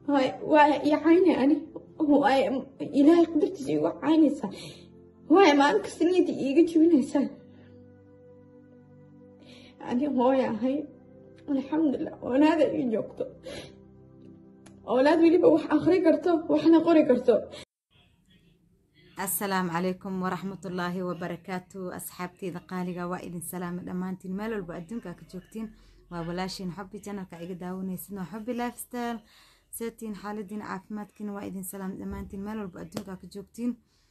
هاي ويعاني أنا هو إلهي قدرت شيء وعاني سا هو ما أنك سنيدي إيجا جويني سا أنا هو يا هاي الحمد لله وأنا هذا اللي جوكتو أولاد وليبا وح أخري كرتو وحنا قري كرتو asalaamu calaykum waraxmatullaahi wabarakaatu asxaabteyda qaaliga waa idin salaama dhammaantiin meel walba adduunka ka joogtiin waa walaashiin xubbi janalka iga daawanaysin waa xubbi lifestyle seetiin xaaladiin caafimaadkiina waa idin salaam dhammaantiin meel walba adduunka ka joogtiin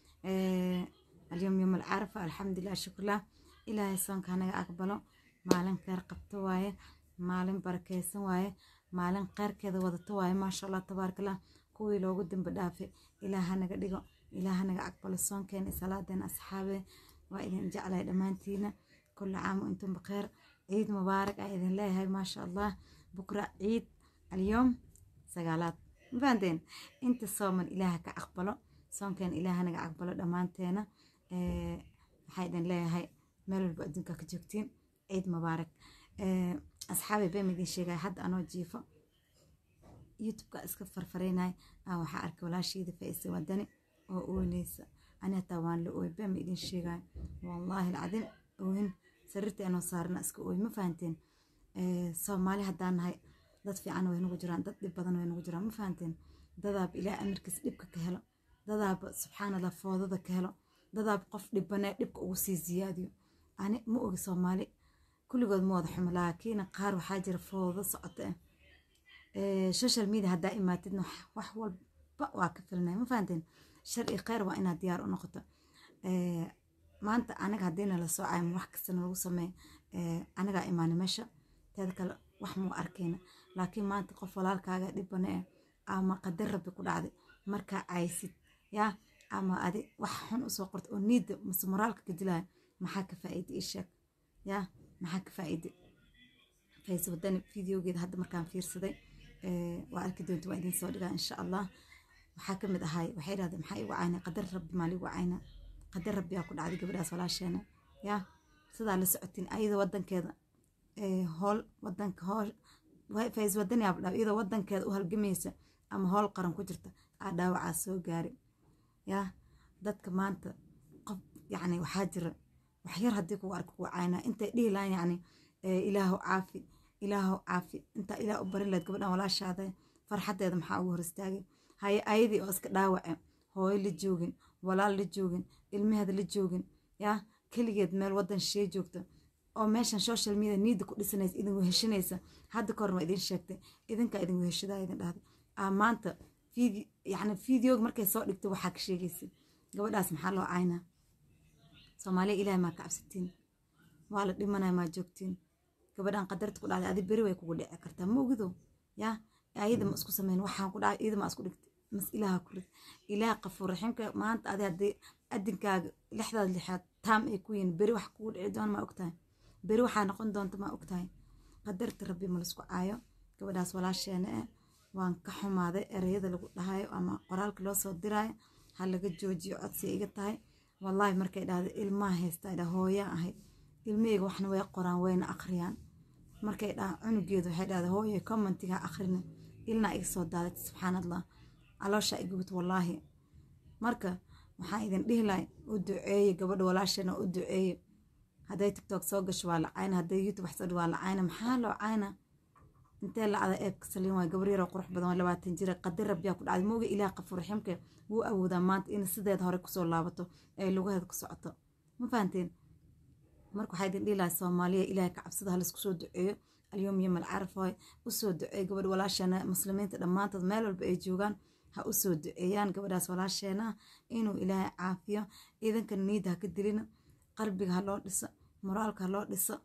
alyom yom alcarafa alxamdulilah shukurlah ilaahay soonka hanaga aqbalo maalin kheyr qabto waaye maalin barakeysan waaye maalin kheyrkeeda wadato waaye maasha allah tabaarakallah kuwii loogu dambe dhaafe ilaah hanaga dhigo ilaah hanaga aqbalo soonkeena salaadeena asxaabe waa idin jeclahay dhammaantiina kulli caam wa intum bakheer ciid mubaarak aa idin leeyahay maasha allah bukra ciid alyoom sagaalaad mafahanteen inta sooman ilaaha ka aqbalo soonkeena ilaah hanaga aqbalo dhammaanteena waxaa idin leeyahay meel walba adduunka ka joogtiin ciid mubaarak asxaabe been idin sheegaya hadda anoo jiifo youtubeka iska farfareynay aa waxaa arkay walaashayda faisa wadani oo ooneysa ani hataa waan la ooy been ma idin sheegaya wallaahi alcadiim oohin sariirta anoo saarna iska ooy ma fahanteen soomaali haddaan nahay dad fiican way nagu jiraan dad dhib badan way nagu jiraan ma fahanteen dadaaba ilaa amarkiis dhibka ka helo dadaaba subxaan allah foodada ka helo dadaaba qof dhibanee dhibka ugu sii ziyaadiyo ani ma ogi soomaali kulligood ma wada xumo laakiin qaar waxaa jira foodo socota ah social media haddaa imaatidna wax walba waa ka filanaya ma fahanteen shar iyo kheyr waa inaad diyaar u noqoto maanta anaga haddiina la soo caymo wax kasta noogu sameey anagaa imaana meesha teeda kale wax muu arkayna laakiin maanta qof walaalkaaga dhibane eh ama qadar rabbi ku dhacday markaa caysid yaa ama adi wax xun usoo qorta oo niidda mase moraalka ka dilaya maxaa ka faa'iida ii sheeg yaa maxaa ka faa'iida fayse wadani videogeeda hadda markaan fiirsaday waa arki doonta waa idin soo dhigaa insha allah waxaa ka mid ahay waxay dhahdeen maxaa igu cayna qadar rabbi maa ligu cayna qadar rabbi aa ku dhacday gabadhaas walaasheena yaa sidaa la socotiin ayada wadankeeda hool wadanka hool fays wadani aab dhaw iyadoo wadankeeda u halgamaysa ama hool qaran ku jirta aa dhaawacaa soo gaari yaa dadka maanta qof yacni waxaa jira waxyar haddii kugu arka kugu caynaa intay dhihi lahayn yacni ilaahu caafi ilaahu caafi intaa ilaah u barin lahayd gabadhan walaashaada farxaddeeda maxaa ugu hor istaagay haye ayadii oo iska dhaawace hooyo la joogin walaal la joogin ilmaheeda la joogin yaa keligeed meel wadan shee joogta oo meeshan social media niida ku dhisanaysa idin weheshanaysa hadda kahorna waa idin sheegtay idinkaa idin weheshadaa idin dhahday aa maanta yacni videoga markay soo dhigtay waxaa ka sheegaysa gabadhaas maxaa loo caynaa soomaaliya ilaahay maa ka cabsatiin waa la dhimanaya maa joogtiin gabadhan qadarta ku dhacday adi beri way kugu dhici kartaa ma ogido yaa ayada ma isku sameyn waxaan ku dhacay iyada ma isku dhigtay mas ilaaha ku rid ilaah qafuur raxiimka maanta adi haddii adinkaaga lixdaad lixaad taam ay ku yihin beri wax kugu dhici doona maa ogtahay beri waxaa noqon doonta maa ogtahay qadarta rabbi ma laisku caayo gabadhaas walaasheena eh waan ka xumaaday ereyada lagu dhahayo ama qoraalka loo soo diraayo ha laga joojiyo codsi iga tahay wallaahi markay dhahda ilmaha haysta dha hooyaan ahayd ilmaheyga waxna way qoraan wayna akhriyaan markay dhahaan cunugeedu waxay dhahda hooye commentiga akhrina ilnaa iga soo daadat subxaan allah calooshaa igubit wallaahi marka waxaan idin dhihi lahay u duceeye gabadha walaashana u duceeye hadday tiktok soo gasho waa la cayna hadday youtube wax soo dhi waa la cayna maxaa loo cayna intee lacda eebka saliin waay gabar yaroo qurux badan waa labaatan jira qadar rabbiyaa ku dhacday mooga ilaah qafuur raxiimka wuu awoodaa maanta in sideeda hore kusoo laabato ee lugaheeda ku socoto ma fahanteen marka waxaa idin dhihi lahay soomaaliya ilaahay ka cabsada ha laisku soo duceeyo alyoom yom alcaraf waay usoo duceey gabadh walaasheena muslimiinta dhammaantood meel walba ay joogaan ha usoo duceeyaan gabadhaas walaasheena inuu ilaahay caafiyo iidanka niida ha ka dilina qalbiga ha loo dhiso moraalka ha loo dhiso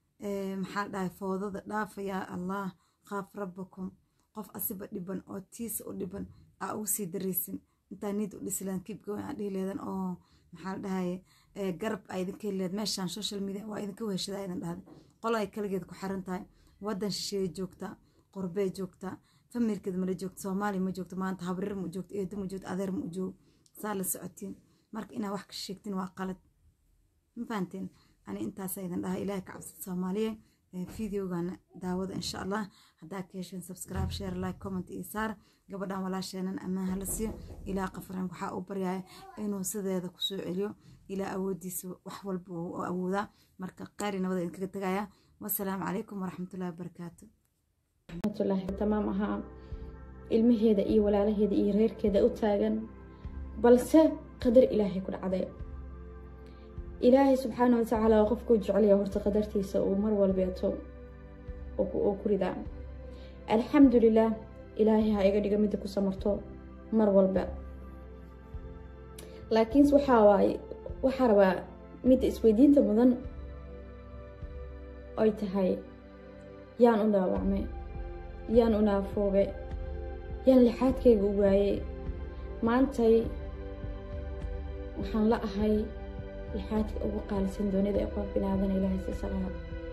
maxaa dhahay foodada dhaafa yaa allah qaaf rabbakum qof asiba dhiban oo tiisa u dhiban aa ugu sii daraysin intaa niid u dhisileen kibgoyn aa dhihi leedan oo maxaa la dhahaye garab aa idinka helileed meeshaan social media waa idinka weheshadaa idin dhahday qolo ay kaligeed ku xiran tahay wadan shisheeye joogtaa qurbee joogtaa familkeeda mala joogto soomaaliya ma joogto maanta habrir ma joogto eedo ma joogto adeer ma joog saa la socotiin marka inaa wax ka sheegtiin waa qalad ma fahanteen ani intaasa idin dhaha ilaahay ka cabsada soomaaliya videogan daawada insha allah haddaa ka hesheen subscribe share like comment iyo saar gabadhan walaasheenan ammaan hala siiyo ilaa qafran waxaa u baryaya inuu sideeda kusoo celiyo ilaa awoodiisa wax walba uu awoodaa marka qaari nabada idinkaga tegaya wasalaamu calaykum waraxmatullahi wabarakaatu raxmatullaahi tamaam ahaa ilmaheeda iyo walaalaheeda iyo reerkeeda u taagan balse qadar ilaahay ku dhacday ilaahay subxaana watacaala waa qofkuu jeclaya horta qadartiisa uu mar walbeeto uu ku ridaa alxamdulilah ilaahay ha iga dhiga midda ku samarto mar walba laakiinse waxaa waaye waxaa rabaa midda isweydiinta mudan ay tahay yaan u dhaawacmay yaan u naafoobe yaan lixaadkayga u waayey maantay waxaan la ahay lixaadka ugu qaalisan doonida ee qof binaadan ilaahay siisalaha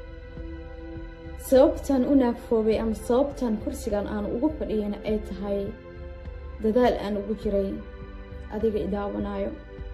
sababtan u naafoobay ama sababtan kursigan aan ugu fadhiyana ay tahay dadaal aan ugu jiray adiga idaawanaayo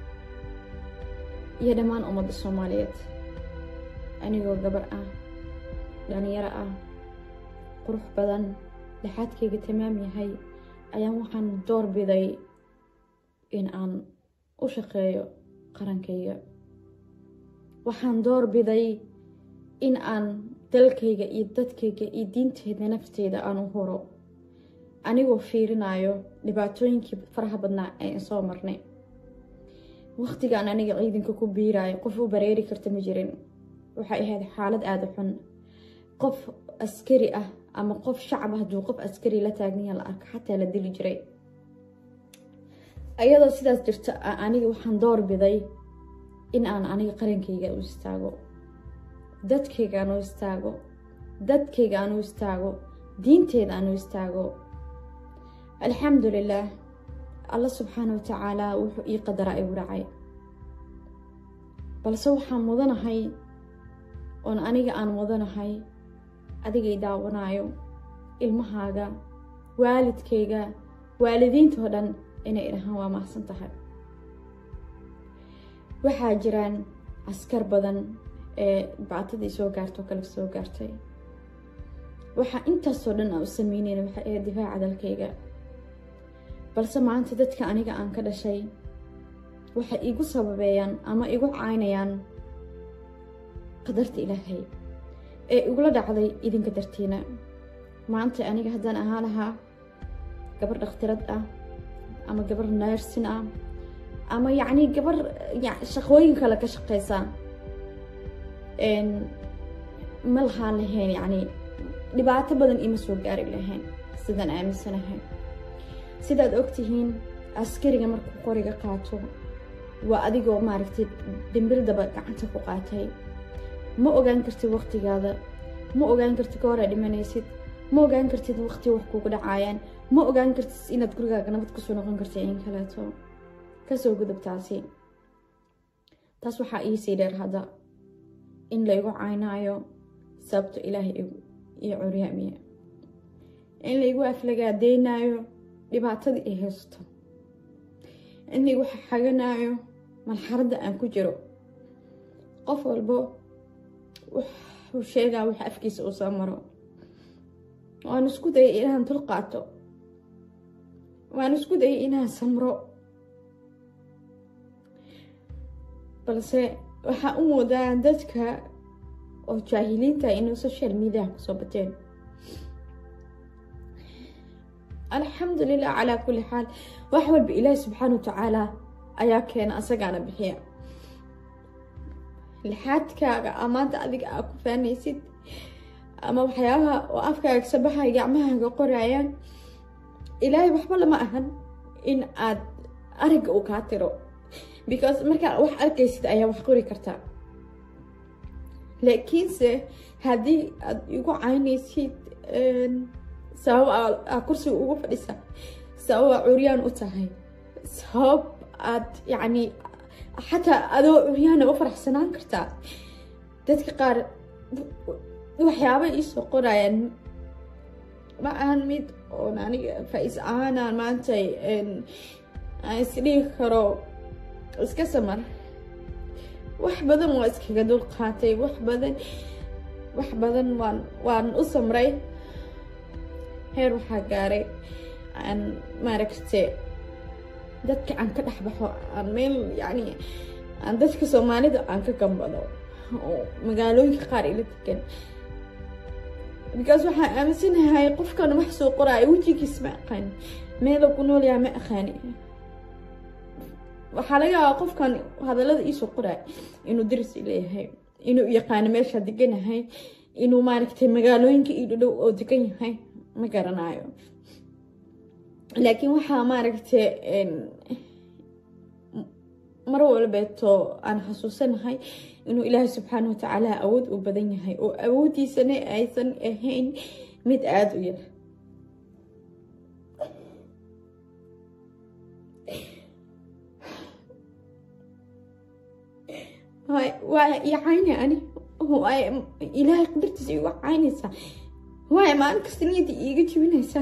iyo dhammaan ummadda soomaaliyeed anigoo gabar ah dhalinyaro ah qurux badan lixaadkayga tamaam yahay ayaan waxaan door biday in aan u shaqeeyo qarankayga waxaan door biday in aan dalkayga iyo dadkayga iyo diinteeda nafteyda aan u horo anigoo fiirinayo dhibaatooyinkii faraha badnaa ee soo marnay waqtigaan aniga ciidanka ku biirayo qof u bareeri karta ma jirin waxay ahayd xaalad aada xun qof askari ah ama qof shacab ah hadduu qof askari la taagniya la arka xataa la dili jiray ayadoo sidaas jirta aniga waxaan door biday in aan aniga qarankayga u istaago dadkayga aan u istaago dadkayga aan u istaago diinteeda aan u istaago alxamdulilaah alla subxaana wa tacaala wuxuu ii qadaraa igu dhacay balse waxaan mudanahay oon aniga aan mudanahay adigay daawanaayo ilmahaaga waalidkayga waalidiintoo dhan inay idhahaan waa mahadsan tahay waxaa jiraan askar badan ee bactadii soo gaartoo kale soo gaartay waxaa intaasoo dhan aan u sameyneyna waxay ahayd difaaca dalkayga balse maanta dadka aniga aan ka dhashay waxay igu sababeeyaan ama igu caynayaan qadarta ilaahay ee igula dhacday idinka dartiina maanta aniga haddaan ahaa lahaa gabar dhakhtirad ah ama gabar neersin ah ama yacni gabar shaqooyin kale ka shaqeysa ma lahaan lahayn yacni dhibaato badan ima soo gaari lahayn sidaan aaminsanahay sidaad ogtihiin askariga markuu qoriga qaato waa adigoo maaragtay dambildaba gacanta ku qaatay ma ogaan kartid waqtigaada ma ogaan kartid ka hor aa dhimanaysid ma ogaan kartid waqti wax kugu dhacaayaan ma ogaan kartid inaad gurigaaga nabad kusoo noqon kartid in kaleeto kasoo gudub taasi taas waxaa iisii dheer hadda in laygu caynaayo sababto ilaahay iyo curyaamiya in laygu aflagaadeynaayo dhibaatadii ay haysto in laygu xaganaayo malxaradda aan ku jiro qof walbo wuxuu sheegaa wax afkiisa uu soo maro waan isku dayay inaan dul qaato waan isku dayay inaan samro balse waxaa u moodaa dadka oo jaahiliinta inuu social mediaha kusoo bateen alxamdulilah calaa kulli xaal wax walba ilaahi subxaana wa tacaala ayaa keena asagaana bixiya lixaadkaaga amaanta adiga aa ku faanaysid ama waxyaabaha oo afkaaga sabaxaya gacmahaaga qoraayaan ilaahay waxba lama ahan in aad aragga uu kaa tiro because markaa wax arkaysid ayaa wax qori kartaa laakiinse haddii aad igu caynaysid sabab aa kursiga ugu fadhisa sabab aa curyaan u tahay sabab aad yacni xataa adoo curyaana u faraxsanaan kartaa dadka qaar waxyaaba iisoo qorayaan ma ahan mid oon aniga faa-is ahaanaan maanta aan isdhigi karo iska samar wax badan waa iskaga dul qaatay wax badan wax badan waan waan u samray heer waxaa gaaray aan maaragte dadka aan ka dhex baxo aan meel yacni aan dadka soomaalida aan ka gambado oo magaalooyinka qaar ila degan because waxaan aaminsanahay qofkan wax soo qoraayo wejigiis ma aqaani meela ku nool yahay ma aqaani waxaa laga yaabaa qofkan hadallada iisoo qoraayo inuu daris leeyahay inuu yaqaano meesha deganahay inuu maaragtay magaalooyinka io dhadhow oo degan yahay ma garanayo laakiin waxaa maaragtay mar walbeeto aan xasuusanahay inuu ilaahay subxaana watacaala awood u badan yahay oo awooddiisana aysan ahayn mid aada u yar waa icayna ani ilaahay qadartiisa igu caynaysaa waay maalin kasta niyadda iiga jibinaysaa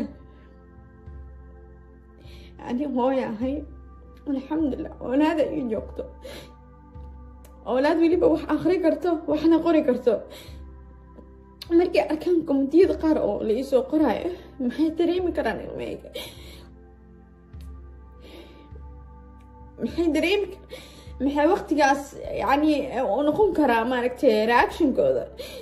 ani hooy ahay alxamdulilah oolaada ii joogto oolaad weliba wax akri karto waxna qori karto markay arkaan komitiyada qaar oo la iisoo qoraayo maxay dareemi karaan ilmeyga maxay dareemi maxay waqtigaas yani u noqon karaa maaragtay reactionkooda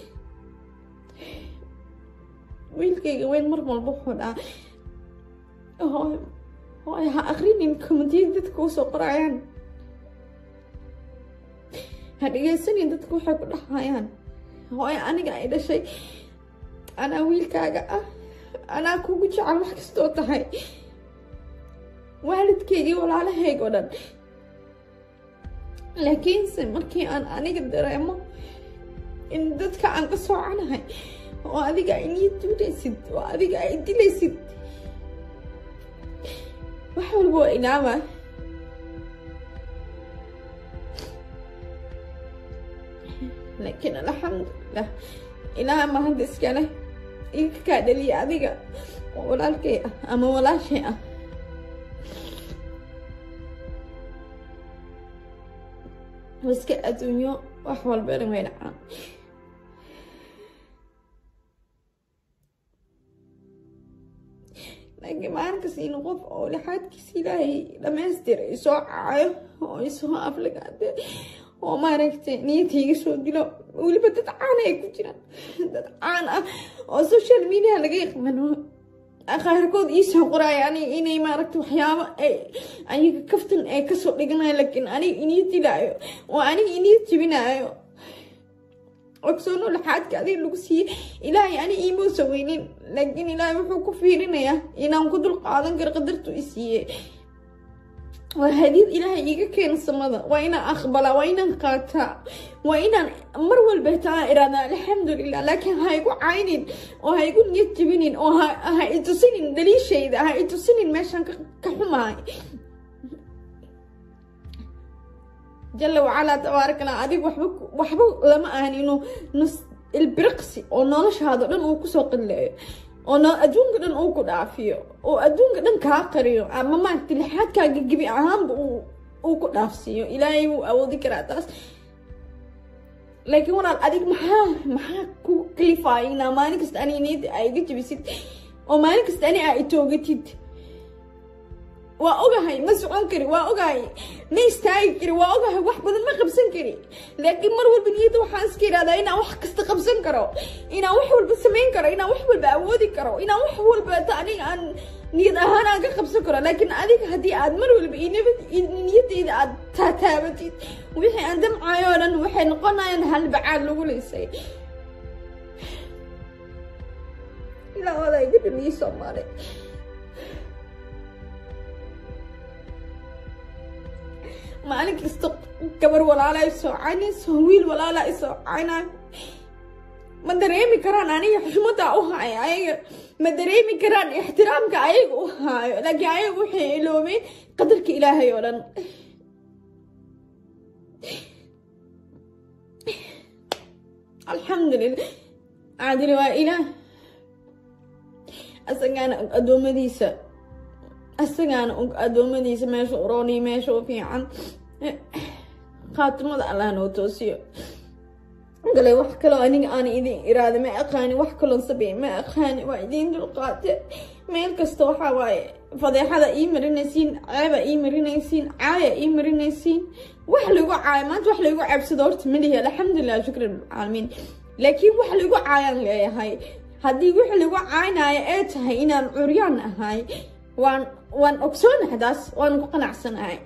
wiilkayga weyn mar walba wuxuu dhahaa hooy hooy ha akrinin komitiyada dadka usoo qorayaan ha dhegeysanin dadka waxay ku dhahayaan hooy aniga ay dhashay anaa wiilkaaga ah anaa kugu jecel wax kastoo tahay waalidkeygii walaalahayg oo dhan laakiinse markii aan aniga dareemo in dadka aan ka soocanahay oo adiga ay nii duulaysid oo adiga ay dilaysid wax walba waa inaama laakiin alxamdulilah ilaah ma hadda iskale iga kaa dhaliya adiga oo walaalkay ah ama walaashay ah iska adduunyo wax walbana way dhacaan laakiin maalinkas inu qof oo lixaadkiisa ilaahay dhamaystira isoo cacayo oo isoo aflagaade oo maaragtay niyadta iga soo dilo weliba dad caan ay ku jiraan dad caan ah oo social media laga yaqaano qaarkood iisoo qoraayo anig inay maaragta waxyaabo ay ayaga kaftan ay kasoo dhiganayo laakiin aniga iniya dilaayo oo aniga iniya jibinaayo ogsoono laxaadka adiga lagu siiyey ilaahay ani iimausa weynin laakiin ilaahay wuxuu ku fiirinayaa inaan ku dul qaadan karo qadartu i siiyey waa hadiid ilaahay iiga keena samada waa inaan aqbalaa waa inaan qaataa waa inaan mar walba taa iraada alxamdulilah laakiin ha igu caynin oo ha igu niyad jibinin oo ha itusinin daliishayda ha itusinin meeshaan ka xumahay jala wacalaa tabaarakala adig waxba waxba lama ahan inuu nus ilbiriqsi oo noloshaado dhan uu kusoo qilleeyo oo no adduunka dhan uu ku dhaafiyo oo adduunka dhan kaa qariyo ama maaragta lixaadkaaga gebi ahaanba uu ku dhaafsiiyo ilaahay wuu awoodi karaa taas laakiin walaal adig maxaa maxaa ku kalifaaya inaa maalin kasta ani niyadda aa iga jabisid oo maalin kasta ani aa itoogatid waa ogahay ma socon kari waa ogahay ma istaagi kari waa ogahay wax badan ma qabsan kari laakiin mar walba niyadda waxaan iska idhahdaa inaan wax kasta qabsan karo inaan wax walba samayn karo inaan wax walba awoodi karo inaan wax walba ta aniga aan niyad ahaan aan ka qabsan karo laakiin adiga haddii aad mar walba inabad niyaddayda aad taataabatid wixii aan damcayo oo dhan waxay noqonayaan halbacaad lagu leysay ilaa odaa iga dhaliyay soomaali maalin kasta gabar walaala ay soo caynayso wiil walaala ay soo caynayo ma dareemi karaan aniga xushmada u haayo ayaga ma dareemi karaan ixtiraamka ayaga u haayo laakiin ayaga waxay iloobeen qadarka ilaahay oo dhan alxamdulilah caadili waa ilaah asagaana og addoommadiisa asagaana og addoommadiisa meesha u rooniyo meesha u fiican khaatimada allah noo toosiyo galay wax kaloo aniga aan idin iraada ma aqaani wax kaloon sabeey ma aqaani waa idiin dulqaate meel kasta waxaa waaye fadeexada ii marinaysiin ceeba ii marinaysiin caaya ii marinaysiin wax lagu caaya maanta wax lagu caabsado horta malihi alxamdulilah shukran bilcaalamiin laakiin wax lagu caayaan leeyahay haddii wix lagu caynaayo ee tahay inaan curyaan ahay waan waan ogsoonahay taas waan ku qanacsanahay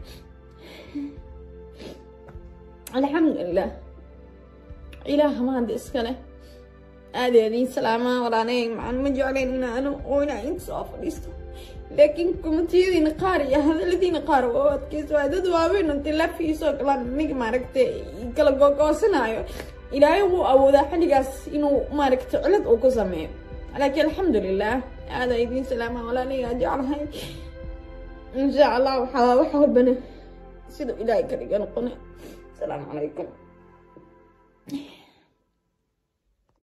alxamdulilah ilaah mahad iskale aadeediin salaamaa walaanay macaan ma jeclayn inaanu oo inaa inta soo fadhiisto laakiin kumatiyadiina qaar iyo hadaladiina qaar oo adkeyso waa dad waaweyn oo tilafiisoo galaan aniga maaragtay kala googoosanaayo ilaahay wuu awoodaa xilligaas inuu maaragtay cilad uu ku sameeyo laakiin alxamdulilah aada idiin salaamaa walaalay jeclahay insha allah waxaa wax walbana siduu ilaahay ka dhiga noqone asalaamu calaykum